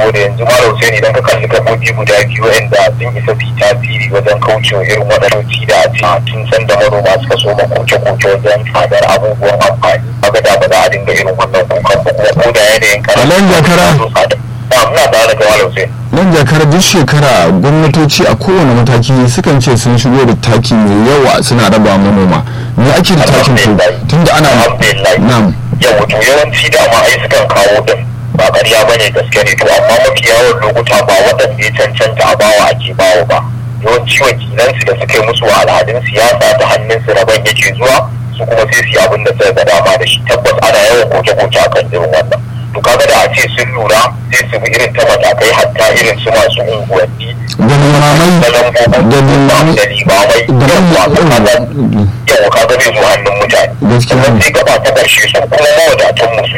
saboda yanzu malam Hussein idan ka kalli gabobi guda biyu wanda sun isa su yi tasiri wajen kaucewa irin waɗannan da a ce tun san da manoma suka so ma koke-koke wajen tsadar abubuwan amfani kaga da ba za a dinga irin wannan kukan ba kuma ko da yanayin kara Alan Jakara. ina tare da malam Hussein nan jakar duk shekara gwamnatoci a kowane mataki sukan ce sun shigo da taki mai yawa suna raba manoma me ake da takin ko tunda ana alhamdulillah na'am yau to yawanci dama ai sukan kawo din ba ƙarya ba ne gaske ne to amma mafi yawan lokuta ba waɗanda ya cancanta a bawa ake bawa ba yawanci wakilansu da suka yi musu wa al'adun siyasa ta hannunsu rabon yake zuwa su kuma sai su yi abin da suka ga dama da shi tabbas ana yawan koke-koke a kan irin wannan to kaga da a ce sun lura sai su bi irin ta matakai hatta irin su masu unguwanni da limamai da lambobin da limamai da limamai da yawwa kaga limamai yawa kaga zai zo hannun mutane Gaskiya ne. sannan sai gaba ta ƙarshe su kuma mawadatan mu su